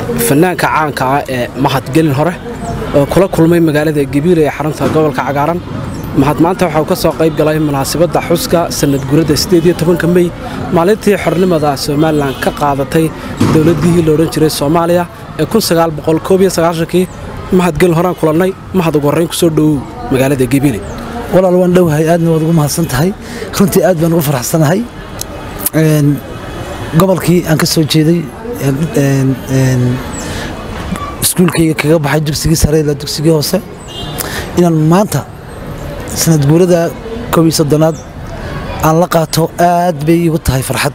fanaanka caanka ah ee mahadgelin hore oo kula kulmay magaalada gabiile ee xarunta gobolka cagaaran mahad maanta waxa uu ka soo qayb galay munaasabadda xuska sanad guradda ka mey maalintii xornimada somalilan ka qaadatay dowladdihii la odhan jiray soomaaliya ee kii mahadgelin horaan kulannay mahad ugu horrayn kusoo dhowow magaalada gabiile walaal waan dhowahay aadna waad ugu mahadsan tahay runtii aad baan ugu faraxsanahay gobolkii aan ka soo jeeday iskuulkayga kaga baxay dugsigii sare ilaa dugsigii hoose inaan maanta sanad guurada koob iyo soddonaad aan la qaato aad bay iigu tahay farxad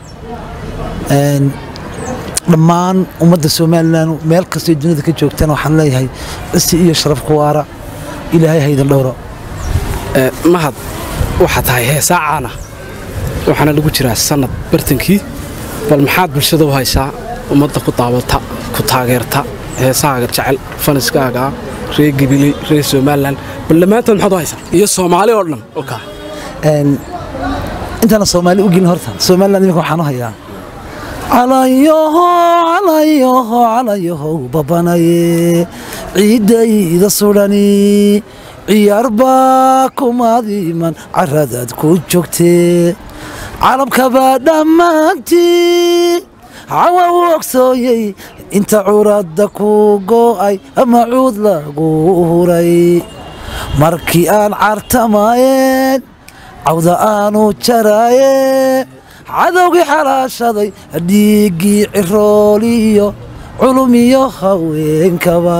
dhammaan ummadda somalilan meel kastoo dunida ka joogtaan waxaan leeyahay cisi iyo sharaf ku waara ilaahay haydan dhowro mahad waxaa tahay heesaa caana waxaana lagu jiraa sannad bartankii bal maxaad bulshada u haysaa ummadda ku daawata ku taageerta heesahaaga jecel faniskaaga reer gabiley reer somalilan bal dhammaantood maxaad u haysaa iyo soomaali oo dhan oo kaa intaana soomaali u gelin horta somalilan iminka waxaan u hayaa calayoho calayoho calayoho babanaye ciiddayda sudhani ciyaar baa kumaadiman caradaad ku joogtee calabkabaa dhammaantii cawa u ogsooyey inta curadda ku go'ay ama cuud lagu huray markii aan cartamaayeen cawda aanu jaraaye cadowgii xalaashaday dhiiggii cirooliyo culumiyo haweenkaba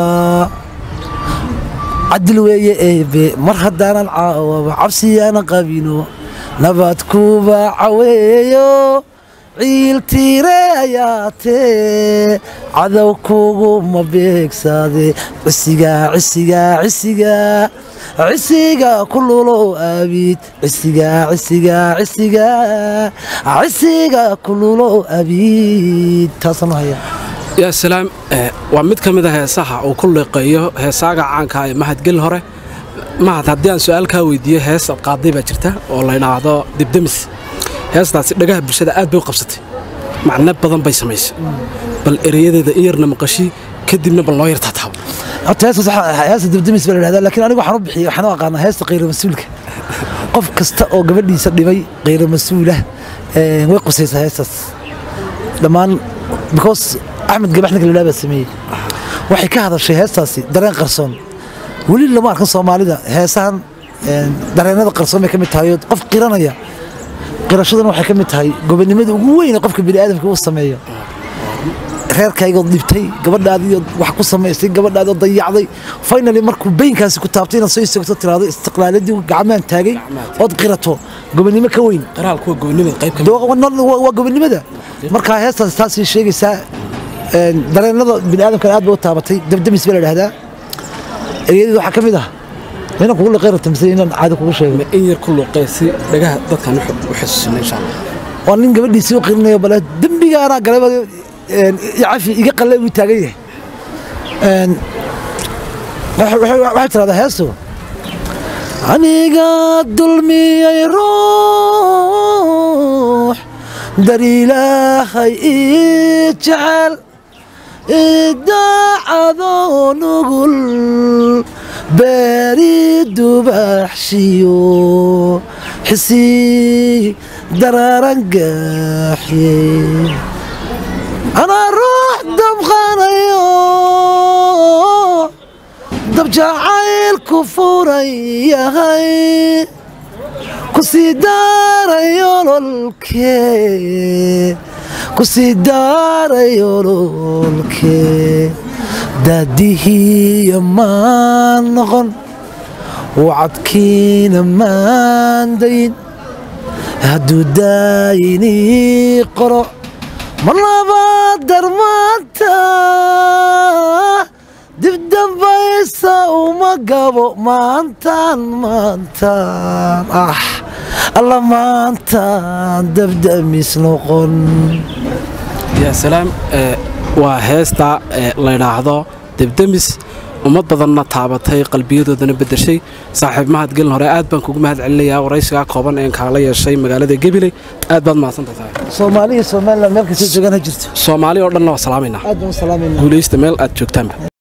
cadil weeye eebe mar haddaanan caawaba cabsiyaana qabino nabad kuba caweeyo ciiltiire ayaatee cadow kuguma beegsaade cisigaa cisigaa cisigaa cisiga kululow abiid cisigaa cisigaa cisigaa cisiga kululow abiid taasaan u hayaa yaa salaam waa mid ka mid a heesaha uu ku liqeeyo heesaaga caanka ee mahadgelin hore mahad haddii aan su'aal kaa weydiiyo hees ad qaaday baa jirta oo la ydhaahdo dibdemis heestaasi dhagaha bulshada aad bay u qabsatay macno badan bay samaysay bal ereyadeeda in yarna maqashii kadibna bal noo yartaa taabo horta heesta dibdemis baa la dhahdaa laakiin anigu waxaan u bixiyey waxaan u aqaanaa heesta khayra mas-uulka qof kasta oo gabadhiisa dhibay khayra mas-uulah way qusaysaa heestaas dhammaan because axmed gabax ninka ladhaa baa sameeyey waxay ka hadashay heestaasi dareen qarsoon weli lama arkan soomaalida heesahan dareenada qarsoon bay ka mid tahay qof qiranaya qirashaduna waxay ka mid tahay gobonimada ugu weyn ee qofka bini'aadamka uu sameeyo reerkaygood dhibtay gabadhaadiioo wax ku samaysay gabadhaadioo dayacday finally markuu beynkaasi ku taabtay inaad soo istagto tiraado istiqlaaladii gacmaan taagay ood qirato gobonimo ka weyn waa gobonimada markaa heestaas taasay sheegaysaa dareenada bini'aadamkana aad bay u taabatay dabdamis baa la dhahdaa eryadeed waxaa ka mid ah inaan kugu liqay rabta mise inaan caadi kugu sheego in yar ku luqee si dhagaha dadkan u xasuusina insha allah waa nin gabadhiisii u qirinayo bale dembigaanaa galay cafi iga qalle buu taagan yahay waxay tiraahdaa heestu aniga dulmiyey ruux dar ilaahay ii jecel idaacadoo nugul beeri dubaxshiyo xisii daraaran gaaxye anaa ruux dabqanayo dabjacaylku furan yahay ku sii daarayo lolkee ku sii daarayo lolkee daadihiiyo maan noqon wacadkiina maan dayin hadduu daayinii qoro mar labaad darmaanta dibdambaysa uma gabo maantaan maantaan ah alla maantaan dabdamis noqon yaa salaam waa heesta la ydhaahdo debdemis ummad badanna taabatay qalbiyadoodana beddeshay saaxiib mahad gelin hore aad baan kugu mahad celinayaa waraysigaa kooban een kaala yeeshay magaalada gabiley aad baad mahadsantahay saaxiib soomaali iyo somaliland meel kasta joogaan ha jirto soomaali oo dhanna waa salaamaynaa aad baan u salaamayna guulaysta meel aad joogtaanba